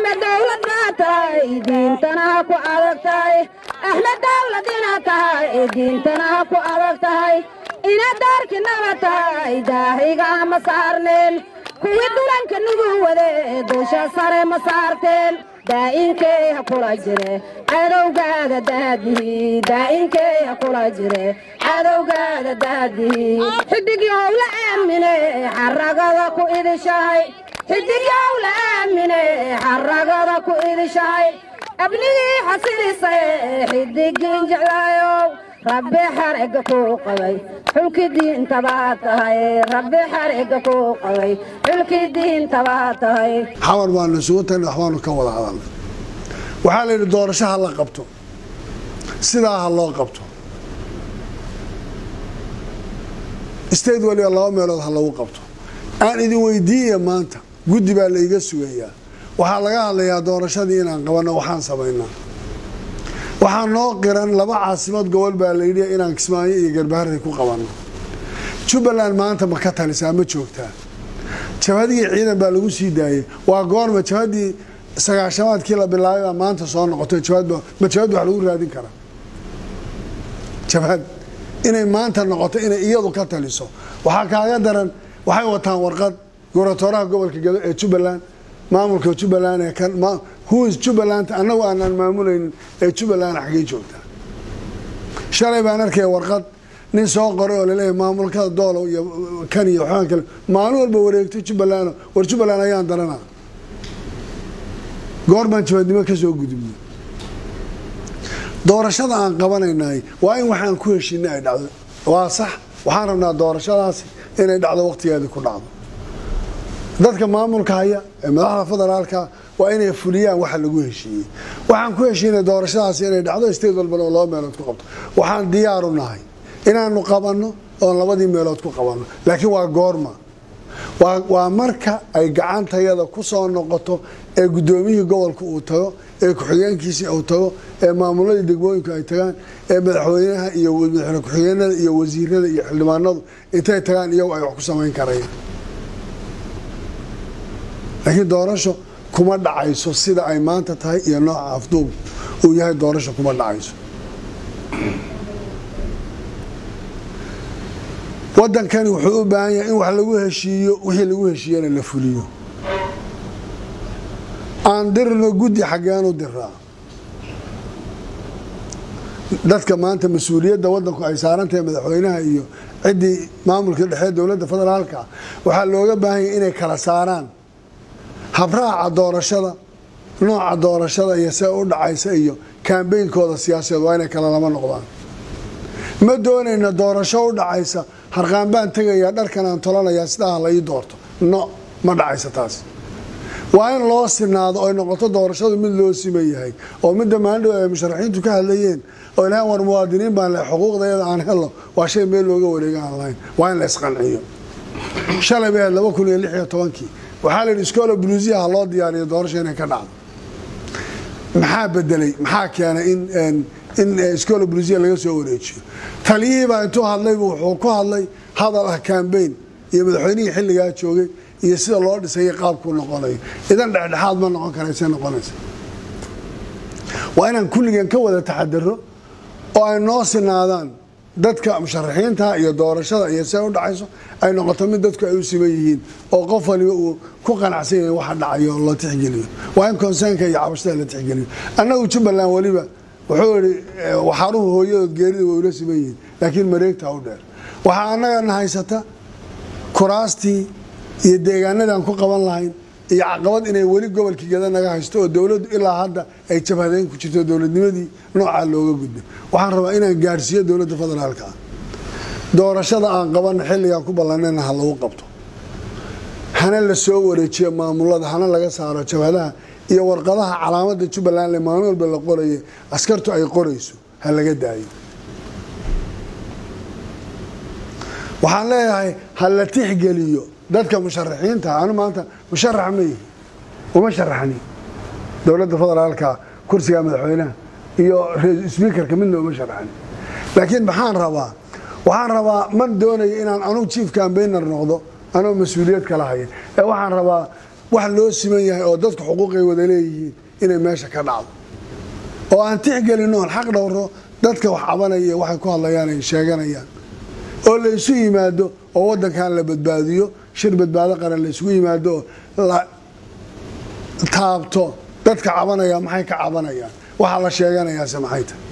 ahna dawlad baa tahay diintana ku adag tahay ahna dawlad inaad tahay diintana ku adag tahay inaad daarkinaba tahay daahiga ma saarneen kuwii dulanka nugu wade dusha sare ma saarteen daa'inkey ha kula jire cadowgaada daadihi daa'inkey ha kula jire cadowgaada daadihi xidigyow la aamine xaragada ku idishahay xidigyow la aamine xaragada ku idishahay abnigii xasilisay xidigiin jeclaayow rabbi xarega kuu qabay xulki diintabaa tahay rabbi xarega kuu qabay xulki diintabaa tahay xamar baanu isugu tagna waxbaanu ka wada hadalnay waxaa la yidhi doorasho ha la qabto sidaa ha loo qabto state waliba laba meelood ha lagu qabto aan idin weydiiya maanta guddi baa laiga sugayaa waxaa laga hadlayaa doorashadii inaan qabanno waxaan samaynaa waxaa noo qiran laba caasimad gobol baa layidhi inaan kismaayo iyo garbaharey ku qabanno jubbaland maanta ma ka talisaa ma joogtaa jabhadii ciidan baa lagu sii daayey waa goorma jabhadii sagaashamaadkii la bilaabay baa maanta soo noqotay jabhadba ma jabhad wax lagu raadin karaa jabhad inay maanta noqoto inay iyadu ka taliso waxaa kaaga daran waxay wataan warqad gobratooraha gobolka gado ee jubbaland maamulka jubbaland ee kan huis jubbaland annagu aanaan maamulaynin ee jubbaland xaggay joogtaa shalay baan arkaya warqad nin soo qoray oo laleeyahay maamulkada doolow iyo kan iyo waxbaan kale maalin walba wareegtay jubbaland war jubbaland ayaan daranaa goor baan jabadnimo ka soo gudubnay doorashada aan qabanaynay waa in waxaan ku heshinay ay dhacdo waa sax waxaan rabnaa doorashadaasi inay dhacdo waqtigeedii ku dhacdo dadka maamulka haya ee madaxda federaalka waa inay fuliyaan waxa lagu heshiiyey waxaan ku heshiinay doorashadaasi inay dhacdo state walbana oo laba meelood ku qabto waxaan diyaaru nahay inaanu qabanno oon labadii meelood ku qabanno laakiin waa goorma waa marka ay gacantayada ku soo noqoto ee guddoomiyihii gobolka uu tago ee ku-xigeenkiisii uu tago ee maamuladii degmooyinku ay tagaan ee madaxweynaha iyo madaxweyne ku-xigeenada iyo wasiirada iyo xildhibaanadu intay tagaan iyagu ay wax ku samayn karayaan laakiin doorasho kuma dhacayso sida ay maanta tahay iyo nooca afduub uu yahay doorasho kuma dhacayso wadankani wuxuu u baahan yahay in wax lagu heshiiyo wixii lagu heshiiyana la fuliyo aan dirno guddi xaggeenu diraa dadka maanta mas-uuliyadda wadanku ay saarantahay madaxweynaha iyo ciddii maamulka dhexe dowladda federaalka waxaa looga baahan yahay inay kala saaraan habraaca doorashada nooca doorashada iyo see u dhacaysa iyo kaambeynkooda siyaasadeed waa inay kala lama noqdaan ma doonayna doorasho u dhacaysa harqaan baan tegayaa dharkan aan tolanayaa sidaa la ii doorto no ma dhacaysa taas waa in loo sinaado oy noqoto doorashadu mid loo siman yahay oo midda maalindhow ay musharaxiintu ka hadlayeen oo ilahan war muwaadiniin baan leh xuquuqdayada aan helno waa shay meel looga wareega aan lahayn waa in la isqanciyo shalay bay ahayd laba kun iyo lix iyo tobankii waxaa la yidhi iskoola buluusiya ha loo diyaariyo doorasho inay ka dhacdo maxaa bedelay maxaa keenay in in iskoola buluusiya laga soo wareejiyo taliyihiibaa intuu hadlaybu wuxuu ku hadlay hadal ah kambeyn iyo madaxweynihii xilligaa joogay iyo sida loo dhisayay qaabkuu noqonayo idan dhexdhexaad ma noqon karayse noqonaysa waa inaan kulligeen ka wada taxadaro oo ay noo sinaadaan dadka musharaxiinta iyo doorashada iyo see u dhacayso ay noqoto mid dadku ay u siman yihiin oo qof waliba uu ku qanacsan yahay waxa dhacayo la tixgeliyo waa in konseynka iyo cabashada la tixgeliyo annagu jubbaland weliba wuxuu ihi waxaaruhu hooyadood geerida way ula siman yihiin laakiin mareegtaa u dheer waxaa annagana haysata kuraastii iyo deegaanadaan ku qaban lahayn iyo caqabad inay weli gobolkii gada naga haysto oo dowladdu ilaa hadda ay jabhadeyn ku jirto dowladnimadii noocaa looga gudbo waxaan rabaa inaan gaadhsiiyo dowladda federaalka ah doorashada aan qabanno xilligaan ku ballanayna ha lagu qabto hana la soo wareejiyo maamulada hana laga saaro jabhadaha iyo warqadaha calaamada jubbaland le maalin walba la qoraye askartu ay qorayso ha laga daayo waxaan leeyahay ha la tixgeliyo dadka musharaxiinta anu maanta musharax ma yihi uma sharaxni dowladda federaalka kursiga madaxweynaha iyo sbiikarka midna uma sharaxni laakiin maxaan rabaa waxaan rabaa ma doonayo inaan anugu chief cambainer noqdo anoo mas-uuliyad kala haya ee waxaan rabaa wax loo siman yahay oo dadku xuquuqay wada leeyihiin inay meesha ka dhacdo oo aan tixgelin oon xaq dhowro dadka wax cabanaya iyo waxay ku hadlayaan ay sheeganayaan oo la isu yimaado oo waddankan la badbaadiyo shir badbaado qaran la isugu yimaado oo la taabto dadka cabanaya maxay ka cabanayaan waxaa la sheeganayaase maxay tahay